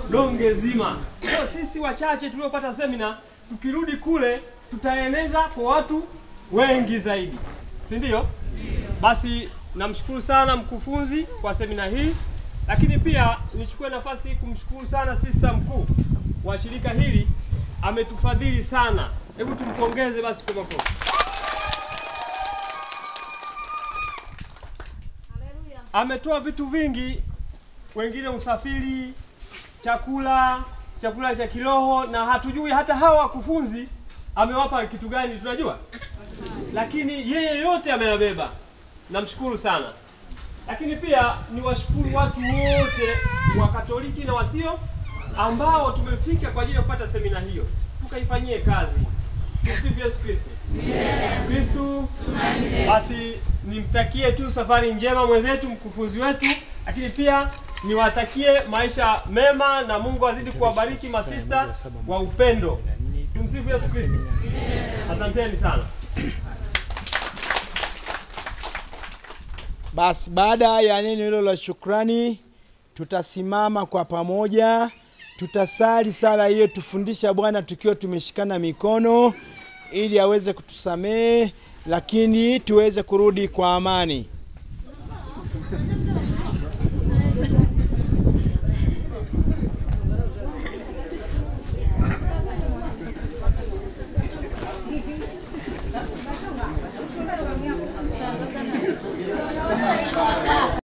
donge zima. Kwa sisi wachache tuliopata semina, tukirudi kule tutaeneza kwa watu wengi zaidi, si ndio? Basi namshukuru sana mkufunzi kwa semina hii, lakini pia nichukue nafasi hii kumshukuru sana sista mkuu wa shirika hili, ametufadhili sana. Hebu tumpongeze basi kwa makofi. Ametoa vitu vingi, wengine usafiri, chakula, chakula cha kiroho, na hatujui hata hawa wakufunzi amewapa kitu gani, tunajua lakini yeye yote ameyabeba. Namshukuru sana, lakini pia niwashukuru watu wote wa Katoliki na wasio ambao tumefika kwa ajili ya kupata semina hiyo, tukaifanyie kazi. Tumsifu Yesu Kristo. Kristu. Basi nimtakie tu safari njema mwenzetu mkufunzi wetu, lakini pia niwatakie maisha mema na Mungu azidi kuwabariki masista wa upendo. Tumsifu Yesu Kristo. Asanteni sana. Basi baada ya neno hilo la shukrani, tutasimama kwa pamoja, tutasali sala hiyo, tufundisha Bwana tukiwa tumeshikana mikono, ili aweze kutusamehe, lakini tuweze kurudi kwa amani.